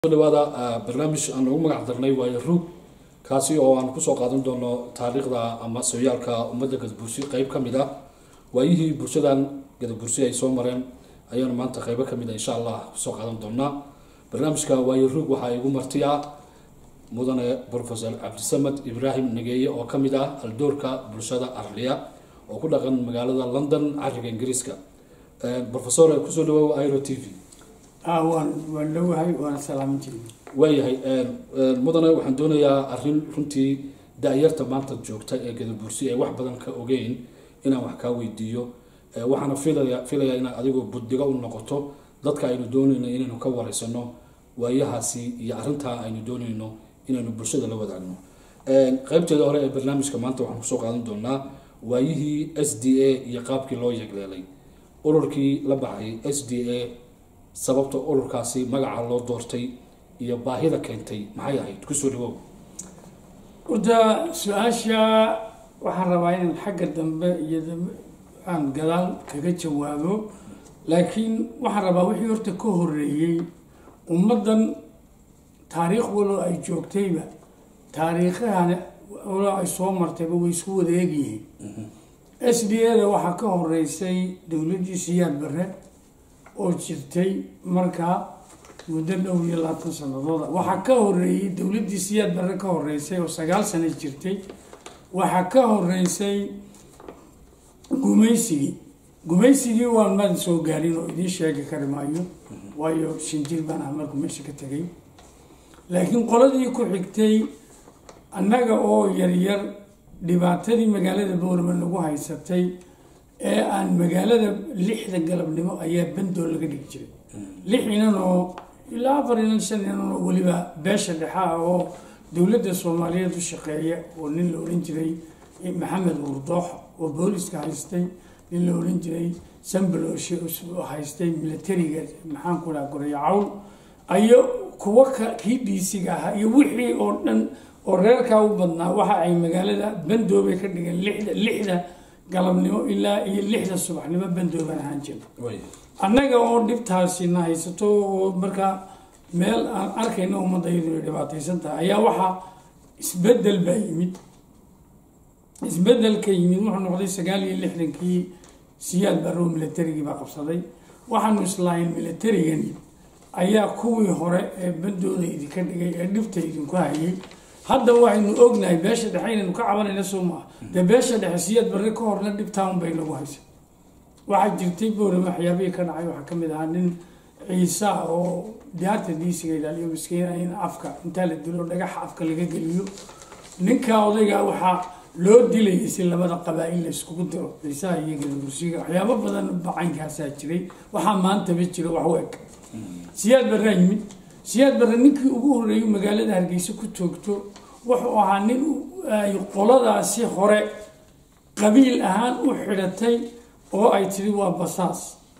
dhawaada barnaamij aan ugu magac darnay waayo ruug kaasi oo aan kusoo qaadan doono taariikhda ama sooyaalka ummadda gadabursi qeyb ka mid ah waayihii bulshadan gadabursi ay soo mareen ayaanu maanta qeybo ka mid a insha allah kusoo qaadan doonaa barnaamijka waayo ruug waxaa igu marti ah mudane profesor cabdisamed ibraahim nageeye oo ka mid ah aldoorka bulshada arliya oo ku dhaqan magaalada london cariga ingiriiska profesor kusoo dhawow iro t v waan waan dhowahay waana salaamintii waayahay mudane waxaan doonayaa arrin runtii da-yarta maanta joogta ee gadabursi ee wax badan ka ogeyn inaan wax kaa weydiiyo waxaana filaya filayaa inaad adigu buddigo u noqoto dadka aynu doonayno inaynu ka wareysano waayahaasi iyo arrintaa aynu doonayno inaynu bulshada la wadaagno qeybteeda hore ee barnaamijka maanta waxaan kusoo qaadan doonaa waayihii s d a iyo qaabkii loo yegleelay ururkii la baxay s d a sababta ururkaasi magaca loo doortay iyo baahida keentay maxay ahayd kusoo dhawow horta su-aasha waxaan rabaa inaan xagga dambe iyo aan gadaal kaga jawaabo laakiin waxaan rabaa wixii horta ka horeeyey ummaddan taariikh walo ay joogtayba taariikhahan walo ay soo martayba way isku wada egyihiin s d a da waxaa ka horeysay dowladdii siyaad bare oo jirtay markaa muddo dhow iyo labaatan sanadooda waxaa ka horeeyey dowladdii siyaad bare ka horeysay oo sagaal sano jirtay waxaa ka horeysay gumaysigii gumaysigii waan maad soo gaarin oo idiin sheegi kari maayo waayo shinjir baan ah markuu meesha ka tegay laakiin qoladii ku xigtay annaga oo yaryar dhibaatadii magaalada boorman lagu haysatay ee aan magaalada lixda galabnimo ayaa bandool laga dhigi jiray lix inan oo ilaa afar inan shan inan oo weliba beesha dhexaa oo dowladda soomaaliyeed u shaqeeya oo nin la odhan jiray maxamed wurdoox oo booliska haystay nin la odhan jiray sambaloshe oo haystay militariga maxaan ku dhaha goreyo cawl ayo kuwa ka kii dhiisiga ahaa iyo wixii oo dhan oo reerkaa u badnaa waxa ay magaalada bandoobay ka dhigeen lixda lixda galabnimo ilaa iyo lixda subaxnimo bandooban ahaan jira annaga oo dhibtaasina haysato oo markaa meel aan arkayno ummadda iyadu ay dhibaataysan tahay ayaa waxaa isbedel baa yimid isbedelka yimid wuxuu noqday sagaal iyo lixdankii siyaad barrow militarigii baa qabsaday waxaanu islaahayn militarigani ayaa kuwii hore ee bandooda idinka dhigay ee dhibta idinku hayay hadda waxaynu ognahay beesha dhexe inaynu ka cabanayna soo maaha dee beesha dhexe siyaad barre ka horna dhibtaan bay nagu haysa waxaa jirtay boorama waxyaabihii ka dhacay waxaa kamid ahaa nin ciisa oo diyaarta diisiga ilaaliyo miskiina in afka intaa la dilo dhagaxa afka laga geliyo ninka odayga waxaa loo dilayay si labada qabaa-il la iskugu diro ciisaha iyo gadabursiga waxyaabo badan bacaynkaasaa jiray waxaa maantaba jira wax u eg siyaad barraa yimid siyaad barre ninkii ugu horreeyo magaalada hargeysa ku toogto wuxuu ahaa nin ay qoladaasi hore qabiil ahaan u xidhatay oo ay tiri waa basaas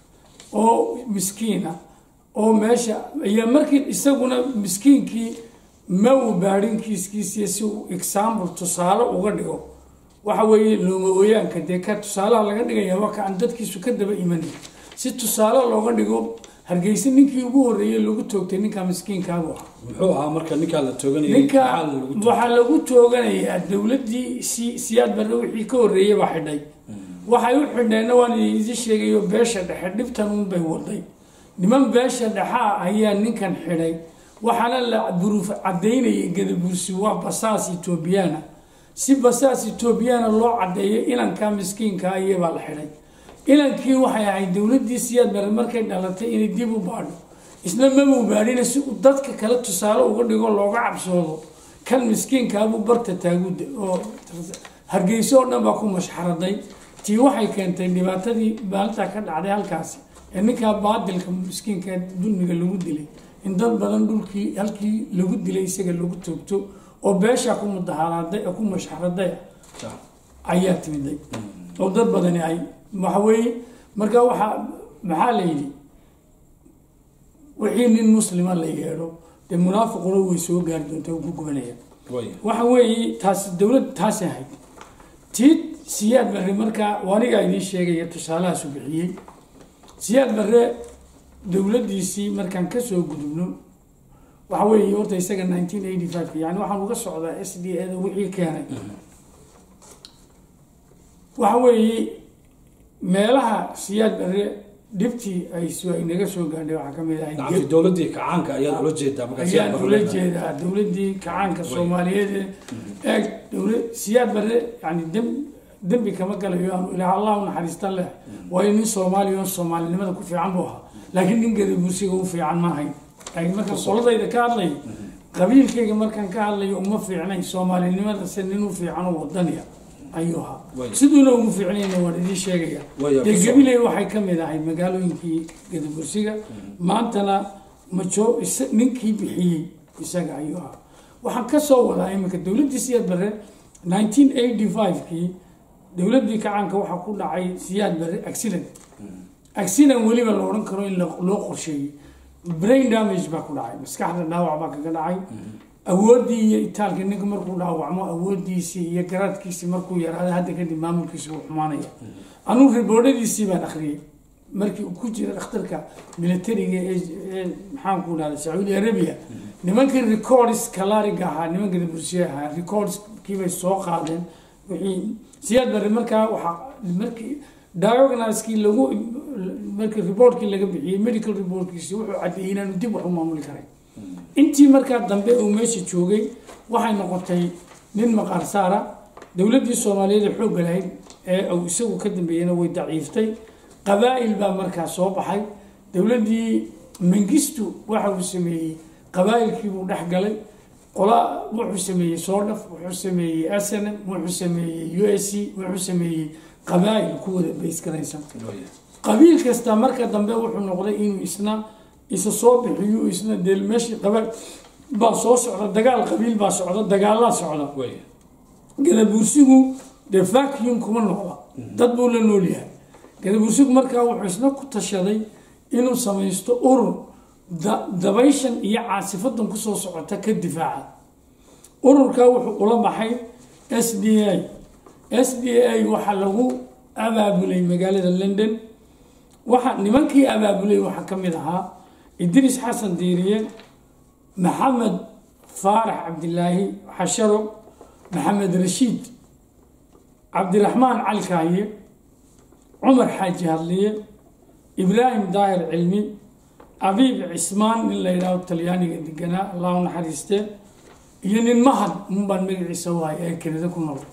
oo miskiina oo meesha iyo markii isaguna miskiinkii ma uu baadhin kiiskiisiiyo si uu example tusaale uga dhigo waxa weeye looma ooyaanka dee ka tusaalaha laga dhigaya waa ka aan dadkiisu ka daba imanay si tusaale looga dhigo hargeysa ninkii ugu horreeyey lagu toogtay ninkaa miskiinkaabu ah muxuu ahaa marka ninkaa la tooganayay ninka maxaa lagu toogtay? waxaa lagu tooganayaa dowladdii si siyaad barre wixii ka horreeyey baa xidhay waxay u xidheenna waan idin sheegayo beesha dhexe dhibtan unbay waday niman beesha dhexaa ayaa ninkan xidhay waxaana la buruuf caddaynayay gadabuursi waa basaas etoobiyana si basaas etoobiyana loo caddeeyo inankaa miskiinka iyabaa la xidhay inankii waxay ahayd dowladdii siyaad bare markay dhalatay inay dib u baadho isna mamuu baadhina si uu dadka kale tusaale uga dhigo looga cabsoodo kan miskiinkaabuu barta taaguda oo hargeyso oo dhan baa ku mashxaraday tii waxay keentay dhibaatadii maalintaa ka dhacday halkaasi ee ninkaa baadilka miskiinka dulmiga lagu dilay in dad badan dhulkii halkii lagu dilay isaga lagu toogto oo beeshaa ku mudaharaaday oo ku mashxaraday ayaa timiday oo dad badani ay waxa weeye marka waxaa maxaa la yidhi wixii nin muslima la yeedho dee munaafiquna way soo gaari doontaa ugu gubanaya Waaya. waxa weeye taas dowlad taasi ahayd tii siyaad barre markaa anigaa idiin sheegaya tusaalahaasu bixiyey siyaad barre dowladdiisii markaan kasoo gudubno waxa weeye horta isaga nineteen eighty five yani waxaan uga socdaa s d a da wixii keenay waxa weeye meelaha siyaad bare dhibtii ay su- ay naga soo gaadhay waxaa ka mid ahay nacamti dowladdii kacaanka ayaad ula jeedaa markaa si ayaan aan ula barnaamij- jeedaa dowladdii kacaanka soomaaliyeed ee eeg dowla siyaad bare yani dem dembi kama galayo aanu ilaah allah u naxariistan leh waayo nin soomaaliya oo soomaalinimada ku fiican buu ahaa laakiin nin gadabursiga u fiican ma ahayn laakiin markaan qoladayda ka hadlayo qabiilkayga markaan ka hadlayo uma fiicnayn soomaalinimada se nin u fiican oo wadaniya ayuu ahaa Way. siduuna ugu fiicnayna waan idiin sheegaya Way, dee ku soo- gabiley waxay ka mid ahay magaalooyinkii gadabursiga maantana majo isa- ninkii bixiyey isaga ayuu ahaa waxaan ka soo wadaa iminka dowladdii siyaad bare nineteen eighty five-kii dowladdii kacaanka waxaa ku dhacay siyaad bare accident accident weliba la odhan karo in la- loo qorsheeyey brain damage baa ku dhacay maskaxda dhaawac baa kaga dhacay awooddii iyo itaalkii ninka markuu dhaawacmo awooddiisii iyo garaadkiisii markuu yaraada hadda kadib maamulkiisa wuu xumaanaya anugu riboodhadiisii baan akhriyey markii uu ku jira dhakhtarka militariga ee ee maxaan ku dhahda sacuudi arabia nimankii records kalariga ahaa nimanka bursiye ahaa recordskii bay soo qaadeen wixii siyaad bare markaa waxaa markii diagnoskii lagu markii reportkii laga bixiyey medical reportkiisi wuxuu caddeeyey inaanu dib wax u maamuli karay intii markaa dambe uu meesha joogay waxay noqotay nin maqaar saara dowladdii soomaaliyeed ee xoogga lahayd ee uu isagu ka dambeeyena way daciiftay qabaa'il baa markaa soo baxay dowladdii mangistu waxa uu sameeyey qabaa'ilkiibuu dhex galay qola wuxuu sameeyey soodhaf wuxuu sameeyey snm wuxuu sameeyey u s c wuxuu sameeyey qabaa'il ku wada baysgaraysan Way. qabiil kasta marka dambe wuxuu noqday inuu isna isa soo bixiyo isna dee meeshii qabaal baa soo socda dagaal qabiil baa socda dagaalaa socda Way. gadabuursigu dee vacuum kuma noqda dad buu la nool yahay gadabuursigu markaa wuxuu isna ku tashaday inuu samaysto urur da- dabayshan iyo caasifadan kusoo socota ka difaaca ururkaa wuxuu ula baxay s d a s d a waxaa lagu abaabulay magaalada london waxa nimankii abaabulay waxaa ka mid ahaa idriis xasan diiriye maxamed faarax cabdilaahi xasharo maxamed rashiid cabdiraxmaan cali kaaye cumar xaaji hadliye ibraahim daahir cilmi abiib cismaan nin la yidhaaho talyaaniga deganaa allah u naxariiste iyo nin mahad unbaan magaciisa wahay ee kenida ku nool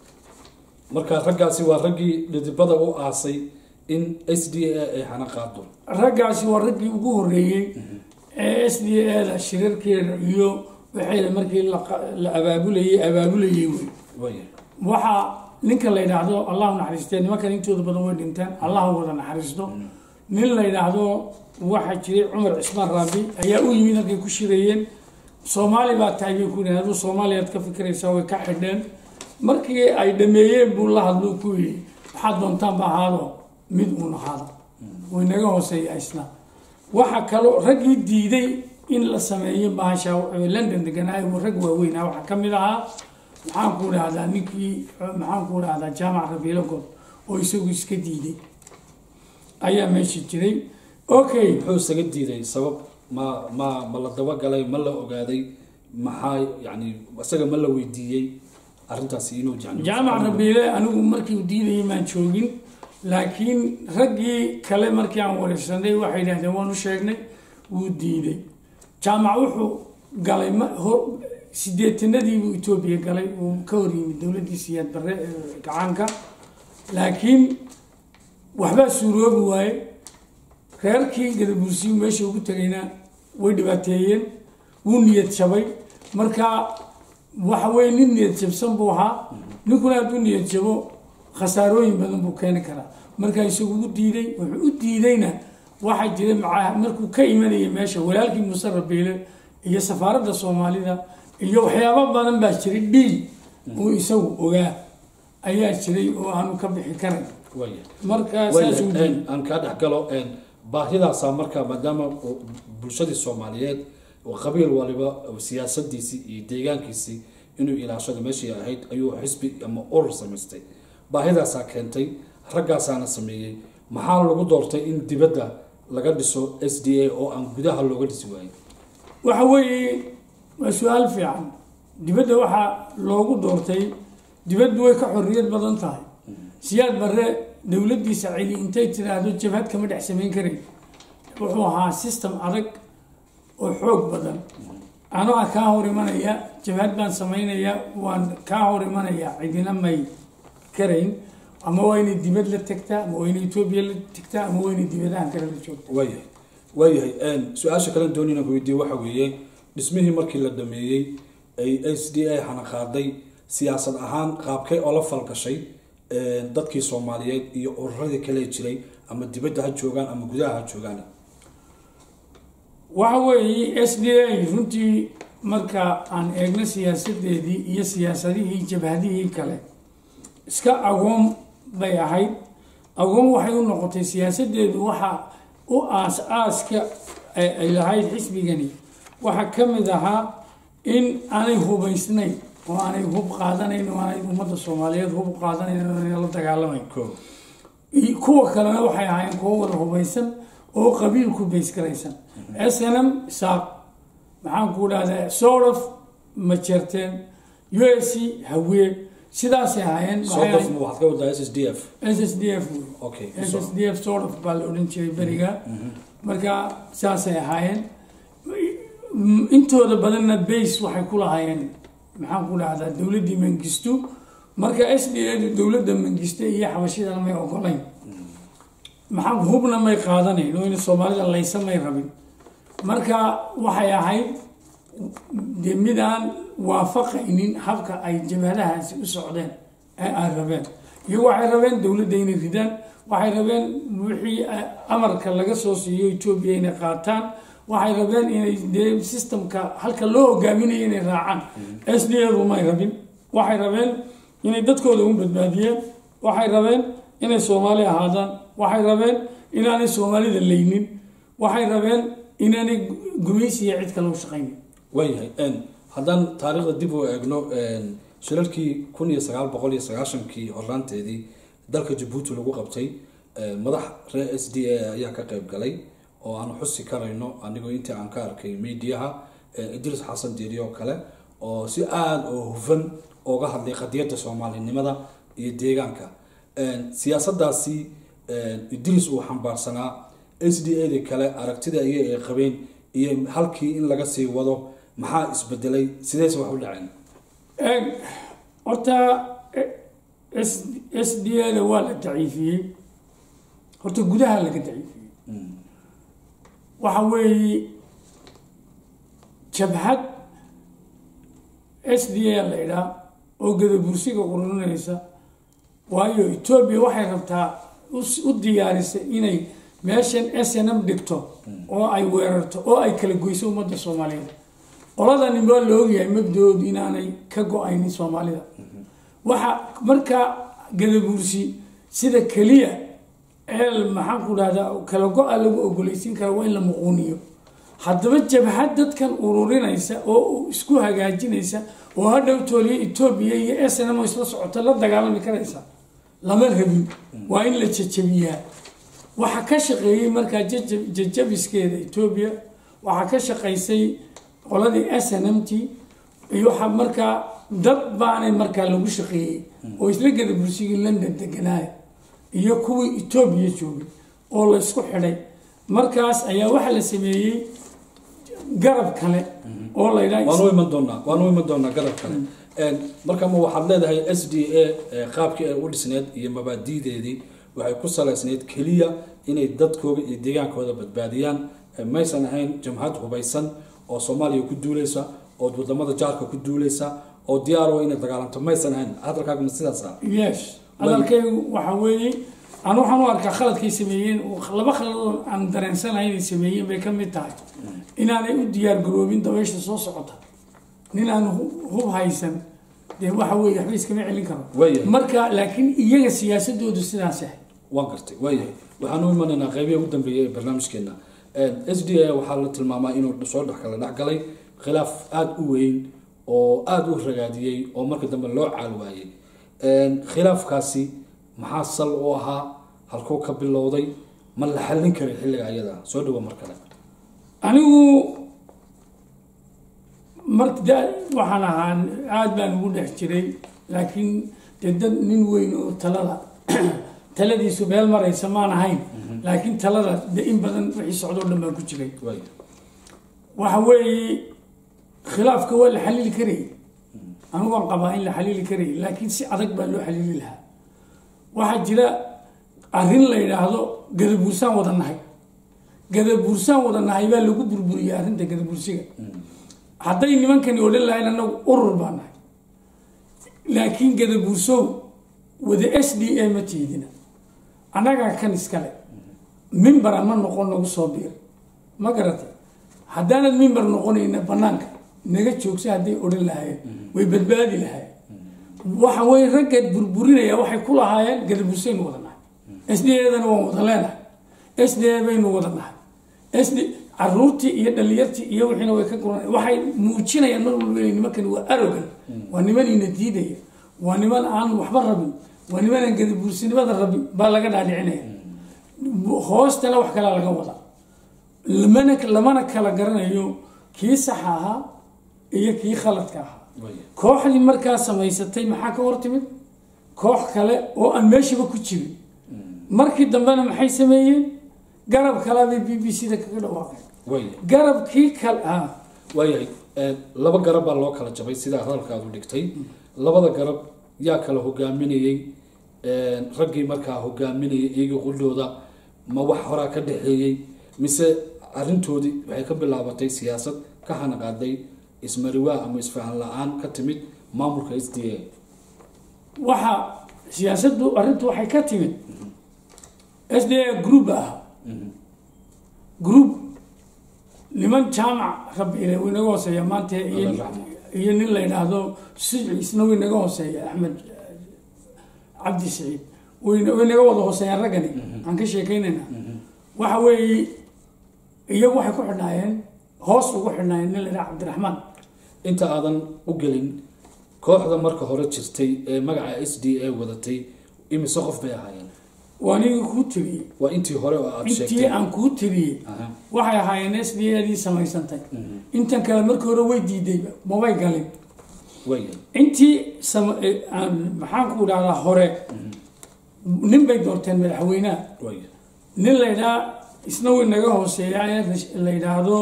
marka raggaasi waa raggii dhidibada u aasay in s d a ay hana qaado raggaasi waa raggii ugu horeeyey ee s d a da shirarkeeda iyo waxeeda markii la qa- la abaabulayay abaabulayay wey Way. waxaa ninka la yidhaahdo allahu naxariistee nimankan intooda badan way dhinteen allahu wada naxariisto nin la yidhaahdo waxaa jiray cumar cismaan raabi ayaa u yimid halkay ku shirayeen soomaali baa tahay bay ku yidhahdeen aduu soomaaliyaad ka fikiraysaa way ka xidheen markii ay dhameeyeen buu la hadlo ku yidhi waxaad doontaan ba ahaado mid uun ahaado way naga hooseeya isna waxaa kaloo raggii diiday in la sameeyo bahasha ee london deganaa rag waaweyn ah waxaa ka mid ahaa maxaan ku dhahdaa ninkii maxaan ku dhahdaa jaamac rabiilo god oo isagu iska diiday ayaa meesha jiray okay muxuu isaga diiday sabab ma ma ma la dabagalay ma la ogaaday maxaa yani isaga ma la weydiiyey arrintaasi inuu yani jaamac rabiile anigu markii uu diidayay maan joogin laakiin raggii kale markii aan wareysanay waxay yidhahdeen waanu sheegnay wuu diiday jaamac wuxuu galay ma hor sideetanadiibuu etoobiya galay uu ka hor yimid dowladdii siyaad barre ee gacaanka laakiin waxbaa suuroobi waaye reerkii gadabuursiyu meesha ugu tegayna way dhibaateeyeen wuu niyad jabay marka waxa weye nin niyad jabsan buu ahaa ninkuna hadduu niyad jabo khasaarooyin badan buu keeni karaa marka isagu u diiday wuxuu u diidayna waxaa jira maca markuu ka imanayay meesha walaalkii muuse rabiile iyo safaaradda soomaalida iyo waxyaabo badan baa jiray dhiil uu isagu ogaa ayaa jiray oo aanu ka bixi karay Way. marka Way, saasuu diiday een, aan kaa dhex galo een, baahidaasaa marka maadaama uu bulshadii soomaaliyeed oo qabiil waliba oo siyaasadiisii iyo deegaankiisii inuu ilaashado meeshii ahayd ayuu xisbi ama urur samaystay baahidaasaa keentay raggaasaana sameeyey maxaa lagu doortay in dibadda laga dhiso s d a oo aan gudaha looga dhisi waayin waxa weeye waa su-aal fiican dibadda waxaa loogu doortay dibaddu way ka xorriyad badan tahay siyaad barre dowladdiisa celi intay tiraahdo jabhad kama dhex samayn karayn wuxuu ahaa system adag oo xoog badan anaa kaa hor imanaya jabhad baan samaynaya waan kaa hor imanaya cidina may karayn ama waa inay dibad la tagtaa ama waa inay etoobiya la tagtaa ama waa inay dibadahan kale la joogta waayahay waayahay su-aasha kalen doonina weydiiye waxa weeye dhismihii markii la dhameeyey ay s d a hana qaaday siyaasad ahaan qaabkay oo la falgashay dadkii soomaaliyeed iyo ururadii kale jiray ama dibadda ha joogaan ama gudaha ha joogaan waxa weeye s d a runtii marka aan eegno siyaasadeedii iyo siyaasadihii jabhadihii kale iska agoon bay ahayd agoon waxay u noqotay siyaasadeedu waxa u aas aaska ay lahayd xisbigani waxaa ka mid ahaa in aanay hubaysnayn oo aanay hub qaadanayn oo aanay ummadda soomaaliyeed hub qaadanayn oo aanay la dagaalamayn kuwa kalena waxay ahaayeen kuwo wada hubaysan oo qabiilku baysgaraysan s n m saaq maxaan ku dhahdaa sorof ma jeerteen u s c hawee sidaasay ahaayeen waxaad ka wadaa s s d f s s d f okay s s d f sorof baa la odhan jiray beriga marka saasay ahaayeen intooda badanna base waxay ku lahaayeen maxaan ku dhahdaa dowladdii mangistu marka s d adu dowladda mangiste iyo xabashidana may ogolayn maxaa hubna may qaadanayn oo in soomaalida laysa may rabin marka waxay ahayd dee midaan waafaqaynin habka ay jabhadahaasi u socdeen ee ay rabeen iyo waxay rabeen dowladda inay ridaan waxay rabeen wixii amarka laga soo siiyo etoobiya inay qaataan waxay rabeen inay dee systemka halka loo hogaaminayo inay raacaan s d adu may rabin waxay rabeen inay dadkooda u badbaadiyeen waxay rabeen inay soomaali ahaadaan waxay rabeen inaanay soomaalida laynin waxay rabeen inaanay gumaysiya cid kale u shaqaynin waayahay haddaan taariikhda dib u eegno shilalkii kun iyo sagaal boqol iyo sagaashankii horraanteedii dalka jabuuti lagu qabtay madax reer s d a ayaa ka qayb galay oo aan xusi karayno anigoo intii aan ka arkay mediaha idris xasan diiri oo kale oo si aada oo hufan ooga hadlay qadiyadda soomaalinimada iyo deegaanka siyaasadaasi idris uu xambaarsanaa s d a di kale aragtida iyo ay qabeen iyo halkii in laga sii wado maxaa isbedelay sideese wax u dhaceen horta s d a da waa la daciifiyey horta gudaha laga daciifiyey waxa weeye jabhad s d a la idhaa oo gadabursiga ururinaysa waayo etoobiya waxay rabtaa u diyaarisay inay meeshan s n m dhigto oo ay weerarto oo ay kala goyso ummadda soomaaliyeed qoladani waa la ogyahay mabdoodu inaanay ka go-aynin soomaalida waxa markaa gadabuursi sida keliya eel maxaan ku dhahdaa kala go-a lagu ogolaysiin kara waa in la muquuniyo haddaba jabhad dadkan ururinaysa oo isku hagaajinaysa oo hadhow tooliya etoobiya iyo s n m isla socota la dagaalami karaysa lama rabin waa in la jajabiyaa waxaa ka shaqeeyey markaa jajabiskeeda etoobiya waxaa ka shaqaysay qoladii s n m t iyo waxaa markaa dad baanay markaa lagu shaqeeyey oo isla gada bursigii london deganaaya iyo kuwii etoobiya joogay oo la isku xidhay markaas ayaa waxaa la sameeyey garab kale oo la waanu iman doonaa waanu iman doonaa garab kale marka ma waxaad leedahay s d a qaabkii ay u dhisneed iyo mabaadideedii waxay ku salaysneyd keliya inay dadkooda iyo deegaankooda badbaadiyaan maysan ahayn jamhad hubaysan oo soomaaliya ku duuleysa oo wadamada jaarka ku duuleysa oo diyaaro inay dagaalanto maysan ahayn hadalkaaguma sidaasa yes hadalkaygu waxa weeye aan waxaan u arkaa khaladkay sameeyeen laba khaladoo aan dareensanahay inay sameeyeen bay ka mid tahay inaanay u diyaar garoobin dabaysha soo socota nin aan hub haysan dee waxa weeye waxba iskama celin karo Waayahay. marka laakiin iyaga siyaasadoodu sidaas ah waan gartay waayahay waxaan u imanaynaa qeybihi ugu dambeeyay ee barnaamijkeena s d a waxaa la tilmaamaa inuu soo dhex kala dhex galay khilaaf aada u weyn oo aada u ragaadiyey oo marka dambe loo caal waayey khilaafkaasi maxaa sal u ahaa halkuu ka bilowday ma la xallin karay xilliga ayada soo dhawo mar kale anigu marka da waxaan ahaa aada baan ugu dhex jiray laakiin dee dad nin weyn oo talada taladiisu meel maraysa maan ahayn laakiin talada de in badan wixii socdo o dhan baan ku jiray waay waxa weeye khilaafka waa la xaliili karayay anigu waan qabaa in la xaliili karayay laakiin si adag baa loo xaliili lahaa waxaa jira arrin la yidhaahdo gadabuursaan wada nahay gadabuursaan wada nahay baa lagu burburiyey arrinta gadabuursiga hadday nimankani odhan lahayn anagu urur baa nahay laakiin gadabuursow wada s d a ma tiidina annagaa kan iskale mimbara ma noqon nagu soo biir ma garatay haddaanad mimbar noqonayna banaanka naga joogsa hadday odhan lahaayeen way badbaadi lahaayeen waxa weye ragga burburinaya waxay ku lahaayeen gadabuursaynu wada nahay s d adana waan wada leenahay s d a baynu wada nahay s d caruurtii iyo dhalinyartii iyo wixiina way ka guran waxay muujinayaan mar walba inay nimankani waa arogan waa nimanina diidaya waa niman aan waxba rabin waa niman aan gadabuursinimada rabin baa laga dhaadhicinaya hoostana wax kalaa laga wadaa lamana lamana kala garanayo kii saxa ahaa iyo kii khaladka ahaa waay kooxdii markaa samaysatay maxaa ka hor timid koox kale oo aan meeshaba ku jirin markii dambena maxay sameeyeen garab kalabay b b c da kaga dhawaaqeen waay garabkii kale ah waayahay ee, laba garab baa loo kala jabay sidaa hadalkaadu dhigtay labada garab yaa kala hogaaminayey ee, raggii markaa hogaaminayay iyaga quldooda ma wax horaa ka dhexeeyey mise arrintoodii waxay ka bilaabatay siyaasad ka hanaqaaday ismariwaa ama isfahan la-aan ka timid maamulka s d a waxa siyaasaddu arrintu waxay ka timid s d a group ah group niman jaamac rabiile wuu inaga hooseeya maanta iyo Allah raxmo. iyo nin la yidhaahdo sici isna wuu inaga hooseeya axmed cabdi siciid wayna way inaga wada hooseeyaan raggani aan ka sheekeynaynaa waxa weeye iyagu waxay ku xidhnaayeen hoos ugu xidhnaayeen nin la yidhaha cabdiraxmaan inta aadan u gelin kooxda marka hore jirtay ee magaca s d a wadatay imise qof bay ahaayeen waa nigii kuu tiriyey waa intii hore oo aada intii sheegtay aan kuu tiriyey Aha. waxay ahaayeen s d adii samaysantay intan kale markii hore way diidayba mabay galin waayahay intii sama- eh, aan maxaan ku dhahdaa hore nin bay doorteen madaxweynaha waayahay nin la yidhaha isna way naga hooseeya ee rash- la yidhaahdo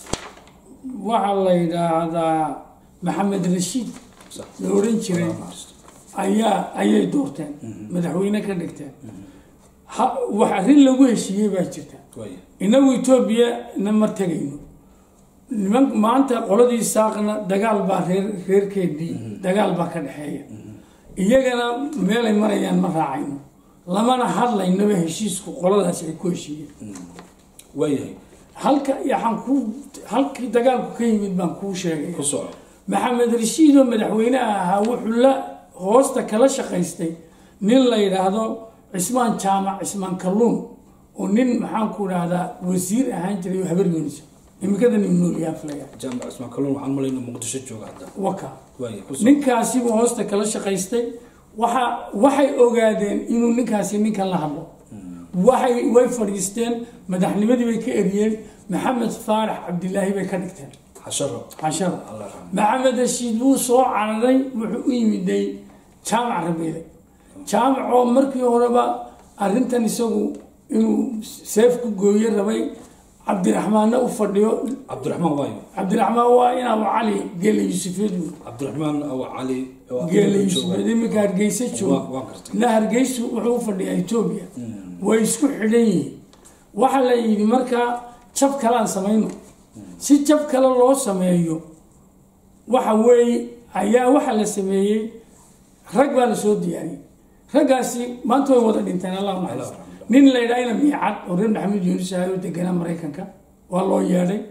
waxaa la yidhaahdaa maxamed rashiid sax la odhan jiray Allah mahadsan. ayaa ayay doorteen madaxweyne ka dhigteen ha- wax arrin lagu heshiiyey baa jirta waayahay inagu etoobiya na ma tegayno niman maanta qoladii saaqna dagaal baa reer reerkeedii dagaal baa ka dhexeeya iyagana meelay marayaan ma raacayno lamana hadlaynaba heshiisku qoladaasi ay ku heshiiyeen waayahay halka yaxaan ku halkii dagaalku ka yimid baan kuu sheegay ku soco maxamed rashiid oo madaxweynaha ahaa wuxuu la hoosta kala shaqaystay nin la yidhaahdo cismaan jaamac cismaan kalluun oo nin maxaan ku dhahdaa wasiir ahaan jiray oo habar yoonisa imikada nin noolyaha filaya jaamac cismaan kalluun waxaan malayna muqdisho jooga hadda waka waayahay ku soco ninkaasi buu hoosta kala shaqaystay waxa waxay ogaadeen inuu ninkaasi ninkan la hadlo waxay way fadhiisteen madaxnimadii bay ka eriyeen maxamed faarax cabdilaahi bay ka dhigteen xasharo cashada allah raxmo maxamed rashiid wuu soo cararay wuxuu u yimiday jaamac rabeele jaamac oo markii horeba arrintan isagu inuu seef ku gooye rabay cabdiraxmaanna u fadhiyo cabdiraxmaan waayo cabdiraxmaan waa inaa cali geele yuusufeed wey cabdiraxmaan aw cali oo geele jooga. yuusufeed iminka hargeysa Waa- jooga waan gartay na hargeysu wuxuu u fadhiyaa etoobiya way isku xidhan yihiin waxaa la yidhi markaa jab kalaan samayno si jab kale loo sameeyo waxa weeye ayaa waxaa la sameeyey rag baa la soo diyaariyey raggaasi maanta way wada dhinteen allah u naxariisto Allah nin la yidhaha ina miicad oo reer maxamed yuunus ahay oo deganaa maraykanka waa loo yeedhay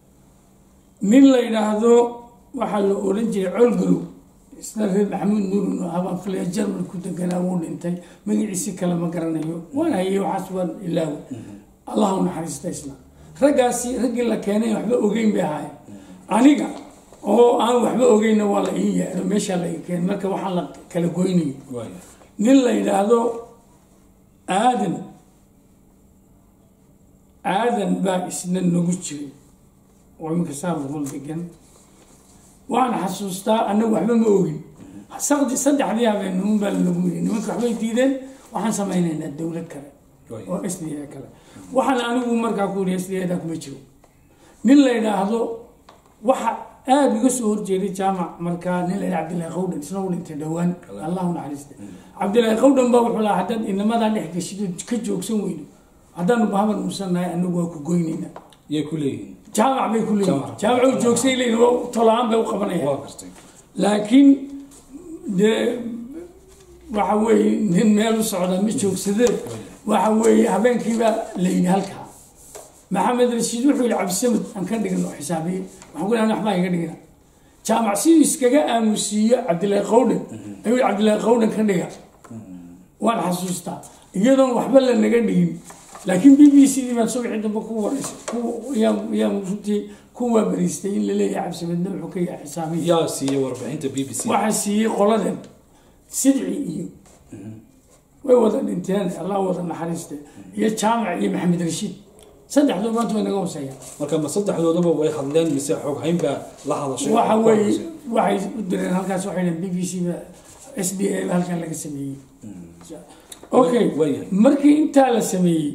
nin la yidhaahdo waxaa la odhan jiray colgalow isna reer maxamuud nuurin oo habaan filaya jarmal ku deganaa wuu dhintay magaciisi kale ma garanayo waan hayay waxaas waan ilaawo allah u naxariista isna raggaasi raggii la keenay waxba ogeyn bay ahaayeen aniga oo aan waxba ogeynna waa la ii yeedho meeshaa la ii keenay marka waxaan la kala goynayay waayahay nin la yidhaahdo aadan aadan baa isna nagu jiray oo iminka saarful degan waan xasuustaa annagu waxba ma ogin saqdi saddexdii habeennimun baa lagu yiri nimanka waxbay diideen waxaan samaynaynaa dowlad kale oo s d a kale waxaan anigu markaa ku yidhi s d a da kuma jiro nin la yidhaahdo waxa aada iga soo horjeeday jaamac markaa nin la yidhaha cabdillahi qawdhan isna u dhintay dhowaan allahu naxariista cabdillahi qawdhan baa wuxuu lahaa haddaad inamadaa dhex geshido ka joogsan weyno haddaanu bahaban uusannahay anagu waa ku goynaynaa yay ku leeyihiin jaamac bay ku leeyihin Jaamac. jaamac u joogsay leeyihin waa tolaan bay u qabanayaan waa gartay laakiin dee waxa weeye nin meel u socda ma joogsadee waxa weeye habeenkiibaa la yidhi halkaa maxamed rashiid wuxuu yidhi cabdisamad aan ka dhigno xisaabiye waxaan ku dhahay waxbaa iga dhigna jaamac siduu iskaga aamusiiyo cabdillahi qawdhan ayuu yidhi cabdillahi qawdhan ka dhiga waan xasuustaa iyadoon waxba la naga dhigin laakiin b b c dii baan subxii dambe ku wareysay ku yaan yaan runtii ku waabariistay in la leeyahay cabdisamadna wuxuu ka yahay xisaabiye yaa siiyey warbixinta b b c waxaa siiyey qoladan sidci iyo way wada dhinteen allah wada naxariiste iyo jaamac iyo maxamed rashiid saddexdoo maanta way naga hooseeya marka ma saddexdoodaba way hadleen mise xoog hayn baa la hadashay waxa weeye waxay u direen halkaas waxay dhaheen b b c ba s b a halkan laga sameeyey okay waayahay. markii intaa la sameeyey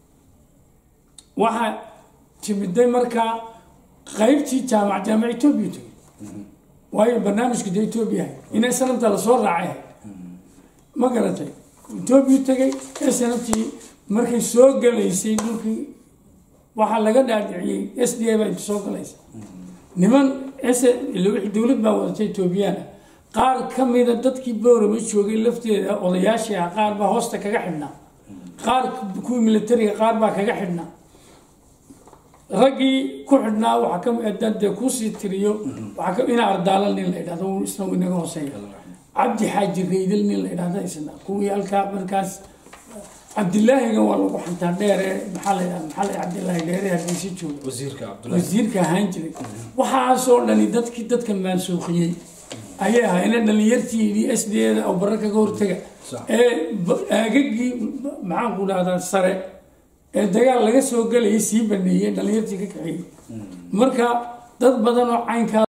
waxaa timiday markaa qaybtii jaamac jaamac etoobiya tegey waayo barnaamijka dee etoobiya ahay inay sanamta lasoo raacay ahay ma garatay etoobiya tegay ee sanamtii markay soo galaysay dhulkii waxaa laga dhaadhiciyey s d a baa inta soo galaysa niman s dowlad baa wadatay etoobiyaana qaar ka mida dadkii boorama joogay lafteeda odayaashii ah qaar baa hoosta kaga xidhnaa qaar kuwii militariga qaar baa kaga xidhnaa raggii ku xidhnaa waxaa ka haddaan dee kusii tiriyo waxaa ka ina ardaala nin la idhahdo uu isna inaga hooseeya cabdi xaaji raydal nin la idhahda isna kuwii halkaa markaas cabdilaahiga waa lagu xantaa dheere maxaa la yidhahda maxaa la yidhahda cabdilaahi dheere haddiisi joogo wasiirka cabdullahi wasiirka ahaan jiray waxaasoo dhani dadkii dadka maansuuqiyey ayay ahaayeen dhalinyartii s d da oo barra kaga hortaga Sax. ee ba- aagagii maxaan ku dhahdaa sare ee dagaal laga soo gelayay sii baneeyey dhalinyartii ka kaxeeyey marka dad badan oo caynkaa